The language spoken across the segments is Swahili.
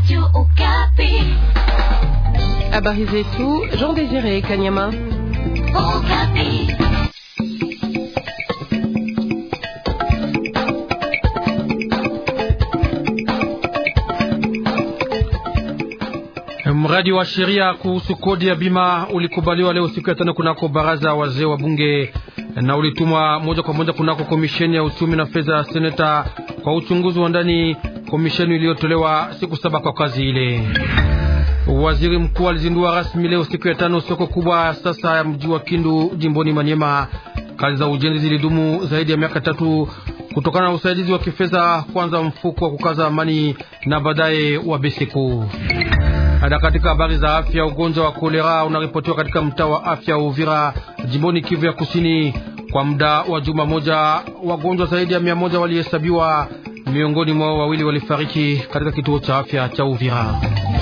Habari zetu Jean Désiré Kanyama. Mradi wa sheria kuhusu kodi ya bima ulikubaliwa leo siku ya tano kunako baraza wazee wa bunge na ulitumwa moja kwa moja kunako komisheni ya uchumi na fedha ya seneta kwa uchunguzi wa ndani, komisheni iliyotolewa siku saba kwa kazi ile. Waziri mkuu alizindua rasmi leo siku ya tano soko kubwa sasa ya mji wa Kindu jimboni Manyema. Kazi za ujenzi zilidumu zaidi ya miaka tatu kutokana na usaidizi wa kifedha, kwanza mfuko wa kukaza amani na baadaye wa Beseko. Hata katika habari za afya, ugonjwa wa kolera unaripotiwa katika mtaa wa afya wa Uvira jimboni Kivu ya Kusini. Kwa muda wa juma moja, wagonjwa zaidi ya mia moja walihesabiwa, miongoni mwao wawili walifariki katika kituo cha afya cha Uvira.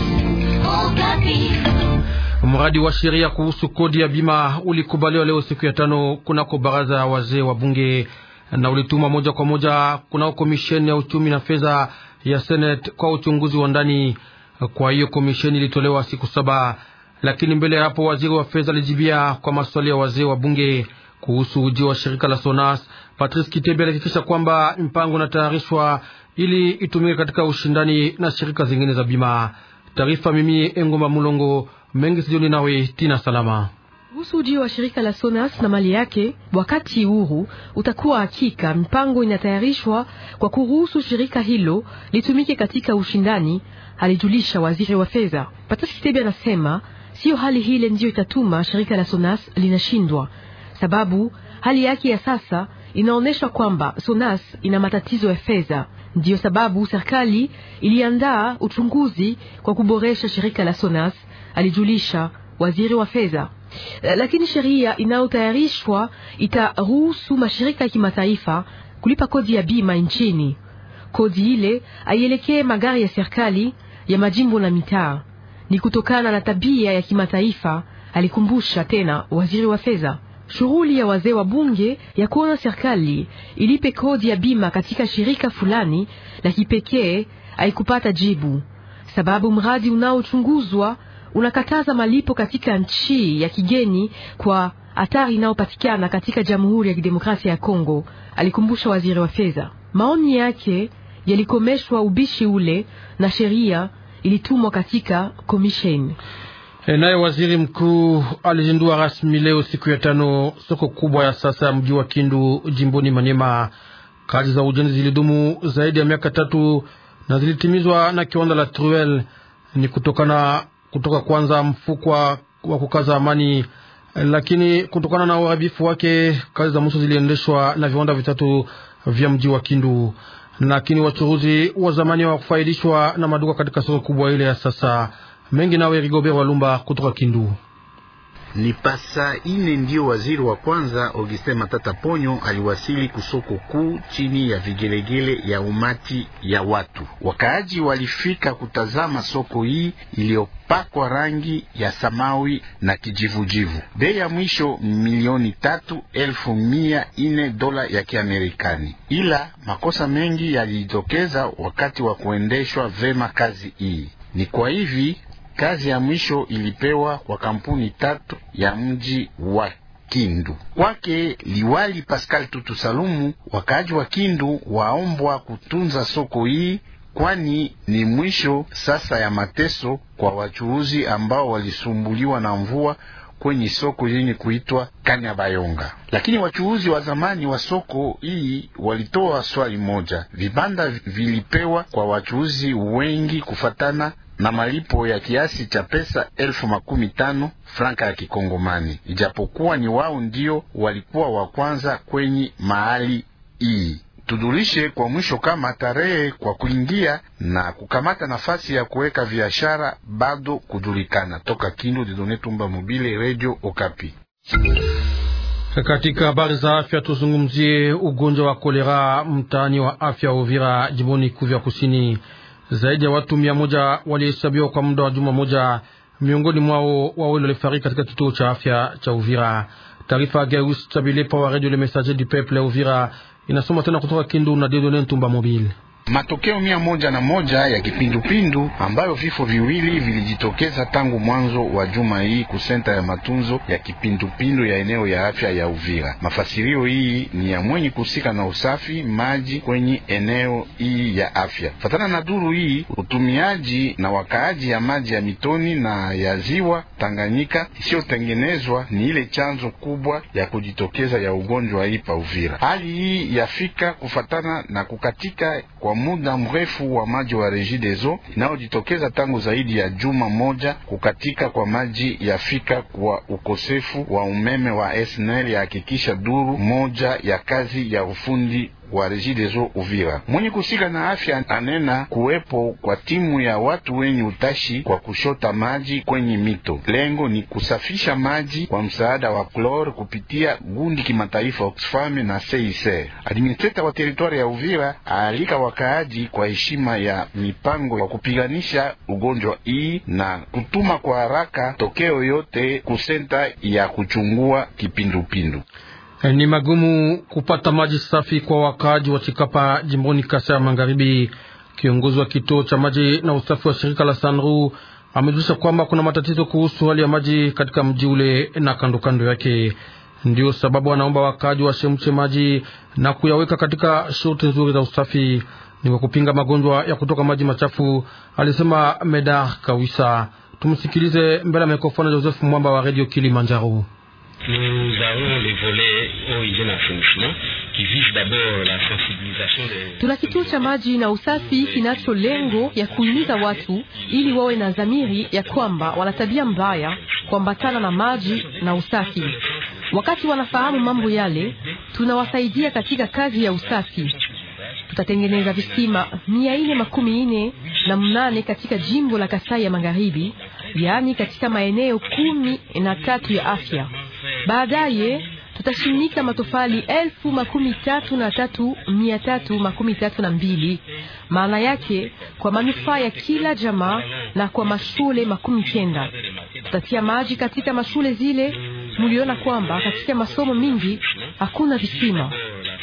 Mradi wa sheria kuhusu kodi ya bima ulikubaliwa leo siku ya tano kunako baraza ya wazee wa bunge na ulituma moja kwa moja kunako komisheni ya uchumi na fedha ya Senate kwa uchunguzi wa ndani. Kwa hiyo komisheni ilitolewa siku saba, lakini mbele ya hapo waziri wa fedha alijibia kwa maswali ya wazee wa bunge kuhusu ujio wa shirika la Sonas. Patrice Kitebi alihakikisha kwamba mpango unatayarishwa ili itumike katika ushindani na shirika zingine za bima. Taarifa mimi Engomba Mulongo mengi sijoni nawe Tina Salama kuhusu ujio wa shirika la Sonas na mali yake. Wakati huru utakuwa hakika, mpango inatayarishwa kwa kuruhusu shirika hilo litumike katika ushindani, alijulisha waziri wa fedha Patrice Kitebi. Anasema siyo hali hile ndiyo itatuma shirika la Sonas linashindwa, sababu hali yake ya sasa inaonyesha kwamba Sonas ina matatizo ya fedha. Ndiyo sababu serikali iliandaa uchunguzi kwa kuboresha shirika la Sonas, alijulisha waziri wa fedha. Lakini sheria inayotayarishwa itaruhusu mashirika ya kimataifa kulipa kodi ya bima nchini. Kodi ile aielekee magari ya serikali ya majimbo na mitaa, ni kutokana na tabia ya kimataifa, alikumbusha tena waziri wa fedha. Shughuli ya wazee wa bunge ya kuona serikali ilipe kodi ya bima katika shirika fulani la kipekee haikupata jibu, sababu mradi unaochunguzwa unakataza malipo katika nchi ya kigeni kwa hatari inayopatikana katika Jamhuri ya Kidemokrasia ya Kongo, alikumbusha waziri wa fedha. Maoni yake yalikomeshwa ubishi ule na sheria ilitumwa katika komisheni. Naye waziri mkuu alizindua rasmi leo siku ya tano soko kubwa ya sasa ya mji wa Kindu jimboni Manyema. Kazi za ujenzi zilidumu zaidi ya miaka tatu na zilitimizwa na kiwanda la Truel. Ni kutokana kutoka kwanza mfuko wa kukaza amani, lakini kutokana na uharibifu wake kazi za mwisho ziliendeshwa na viwanda vitatu vya mji wa Kindu. Lakini wachuruzi wa zamani wa kufaidishwa na maduka katika soko kubwa ile ya sasa mengi. Nawe Rigobert Walumba kutoka Kindu. Ni pasa ine ndiyo waziri wa kwanza Augustin Matata Ponyo aliwasili kusoko kuu chini ya vigelegele ya umati ya watu. Wakaaji walifika kutazama soko hii iliyopakwa rangi ya samawi na kijivujivu. Bei ya mwisho milioni tatu elfu mia ine dola ya Kiamerikani, ila makosa mengi yalijitokeza wakati wa kuendeshwa vema kazi hii. Ni kwa hivi kazi ya mwisho ilipewa kwa kampuni tatu ya mji wa Kindu. Kwake liwali Pascal Tutu Salumu, wakaaji wa Kindu waombwa kutunza soko hii, kwani ni mwisho sasa ya mateso kwa wachuuzi ambao walisumbuliwa na mvua kwenye soko yenye kuitwa Kanyabayonga. Lakini wachuuzi wa zamani wa soko hii walitoa swali moja: vibanda vilipewa kwa wachuuzi wengi kufatana na malipo ya kiasi cha pesa elfu makumi tano franka ya Kikongomani, ijapokuwa ni wao ndio walikuwa wa kwanza kwenye mahali hii. Tudulishe kwa mwisho kama tarehe kwa kuingia na kukamata nafasi ya kuweka biashara bado kujulikana. Toka Kindu, Didone Tumba Mobile, Radio Okapi. Katika habari za afya tuzungumzie ugonjwa wa kolera mtaani wa afya Uvira, jimboni Kivu ya Kusini. Zaidi ya watu mia moja walihesabiwa kwa muda wa juma moja, miongoni mwao wawili walifariki katika kituo cha afya cha Uvira. Taarifa ya Geus Chabilepa wa Radio Le Messager du Peuple ya Uvira inasoma tena kutoka Kindu na Dedone Ntumba Mobile. Matokeo mia moja na moja ya kipindupindu ambayo vifo viwili vilijitokeza tangu mwanzo wa juma hii kusenta ya matunzo ya kipindupindu ya eneo ya afya ya Uvira. Mafasirio hii ni ya mwenye kusika na usafi maji kwenye eneo hii ya afya. Fatana na duru hii, utumiaji na wakaaji ya maji ya mitoni na ya ziwa Tanganyika isiyotengenezwa ni ile chanzo kubwa ya kujitokeza ya ugonjwa hii pa Uvira. Hali hii yafika kufatana na kukatika kwa muda mrefu wa maji wa Regideso inayojitokeza tangu zaidi ya juma moja. Kukatika kwa maji yafika kwa ukosefu wa umeme wa SNEL, yahakikisha duru moja ya kazi ya ufundi wa Regideso Uvira. Mwenye kusika na afya anena kuwepo kwa timu ya watu wenye utashi kwa kushota maji kwenye mito. Lengo ni kusafisha maji kwa msaada wa klor kupitia gundi kimataifa Oxfam na CICR. Administrator wa teritwari ya Uvira aalika wakaaji kwa heshima ya mipango wa kupiganisha ugonjwa hii na kutuma kwa haraka tokeo yote kusenta ya kuchungua kipindupindu. Ni magumu kupata maji safi kwa wakaaji wa Chikapa jimboni Kasai ya Magharibi. Kiongozi wa kituo cha maji na usafi wa shirika la Sanru amejulisha kwamba kuna matatizo kuhusu hali ya maji katika mji ule na kando kando yake. Ndio sababu anaomba wakaaji washemshe maji na kuyaweka katika shurti nzuri za usafi, ni kwa kupinga magonjwa ya kutoka maji machafu, alisema Medar Kawisa. Tumsikilize mbele ya mikrofoni ya Joseph Mwamba wa Radio Kilimanjaro. Nous avons les volets eau, hygiène, assainissement qui visent d'abord la sensibilisation des... Tuna kituo cha maji na usafi kinacho lengo ya kuhimiza watu ili wawe na dhamiri ya kwamba wana tabia mbaya kuambatana na maji na usafi. Wakati wanafahamu mambo yale, tunawasaidia katika kazi ya usafi. Tutatengeneza visima mia ine makumi ine na mnane katika jimbo la Kasai ya Magharibi, yaani katika maeneo kumi na tatu ya afya. Baadaye tutashimika matofali elfu makumi tatu na tatu mia tatu makumi tatu na mbili maana yake kwa manufaa ya kila jamaa na kwa mashule makumi kenda. Tutatia maji katika mashule zile. Muliona kwamba katika masomo mingi hakuna visima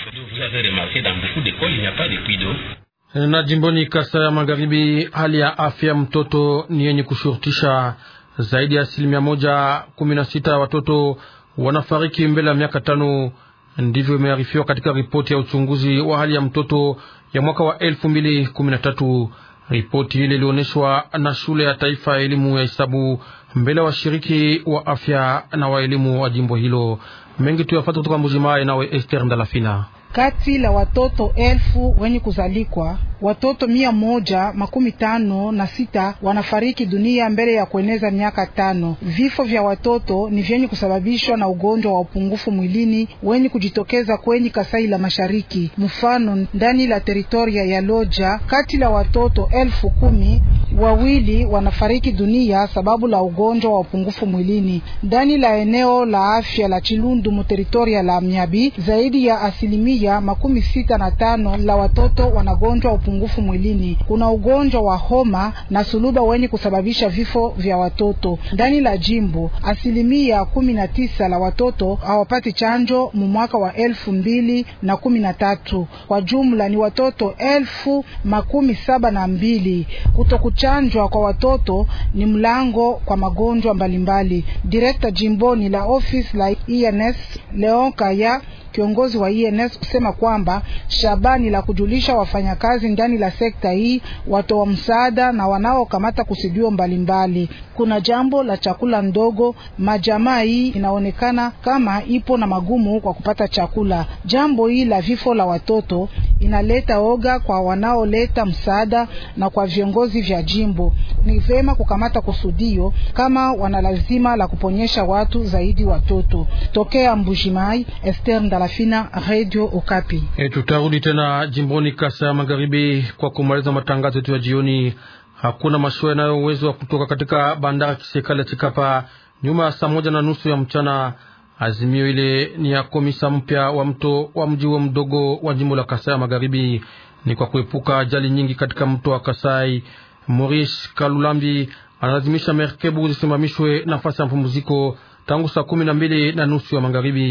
na jimboni Kasai ya Magharibi, hali ya afya mtoto ni yenye kushurutisha. Zaidi ya asilimia moja kumi na sita ya watoto wanafariki mbele ya miaka tano. Ndivyo imearifiwa katika ripoti ya uchunguzi wa hali ya mtoto ya mwaka wa elfu mbili kumi na tatu. Ripoti ile ilionyeshwa na shule ya taifa ya elimu ya hesabu mbele ya washiriki wa afya na wa elimu wa jimbo hilo. Mengi tuyafata kutoka Mbujimayi, nawe Esther Ndalafina. Kati la watoto elfu wenye kuzalikwa watoto mia moja makumi tano na sita wanafariki dunia mbele ya kueneza miaka tano. Vifo vya watoto ni vyenye kusababishwa na ugonjwa wa upungufu mwilini wenye kujitokeza kwenye Kasai la Mashariki. Mfano, ndani la teritoria ya Loja, kati la watoto elfu kumi wawili wanafariki dunia sababu la ugonjwa wa upungufu mwilini. Ndani la eneo la afya la Chilundu mu teritoria la Myabi, zaidi ya asilimia makumi sita na tano la watoto wanagonjwa upungufu mwilini. Kuna ugonjwa wa homa na suluba wenye kusababisha vifo vya watoto. Ndani la jimbo asilimia kumi na tisa la watoto hawapati chanjo mu mwaka wa elfu mbili na kumi na tatu. Kwa jumla ni watoto elfu makumi saba na mbili. Kutokuchanjwa kwa watoto ni mlango kwa magonjwa mbalimbali. Direkta jimboni la ofisi la INS Leon Kaya kiongozi wa INS kusema kwamba shabani la kujulisha wafanyakazi ndani la sekta hii, watoa msaada na wanaokamata kusudio mbalimbali. Kuna jambo la chakula ndogo, majamaa hii inaonekana kama ipo na magumu kwa kupata chakula. Jambo hii la vifo la watoto inaleta oga kwa wanaoleta msaada na kwa viongozi vya jimbo. Ni vema kukamata kusudio kama wana lazima la kuponyesha watu zaidi watoto. Tokea Mbujimai, Esther Ndalafina, Radio Okapi. E, tutarudi tena jimboni Kasa ya Magharibi kwa kumaliza matangazo yetu ya jioni. Hakuna mashua yanayo uwezo wa kutoka katika bandari kiserikali ya Chikapa nyuma ya saa moja na nusu ya mchana. Azimio ile ni ya komisa mpya wa mto wa mji huo mdogo wa jimbo la Kasai ya Magharibi, ni kwa kuepuka ajali nyingi katika mto wa Kasai. Maurice Kalulambi analazimisha merkebu zisimamishwe nafasi ya mapumziko tangu saa kumi na mbili na nusu ya magharibi.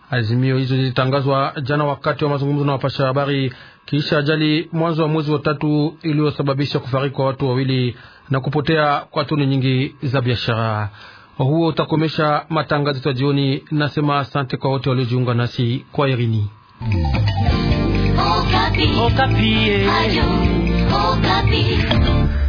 Azimio hizo zilitangazwa jana wakati wa mazungumzo na wapasha habari kisha ajali mwanzo wa mwezi wa tatu iliyosababisha kufariki kwa watu wawili na kupotea kwa toni nyingi za biashara. Huo utakomesha matangazo ya jioni. Nasema asante kwa wote waliojiunga nasi kwa Irini. Okapi. Okapi. Ayo, Okapi.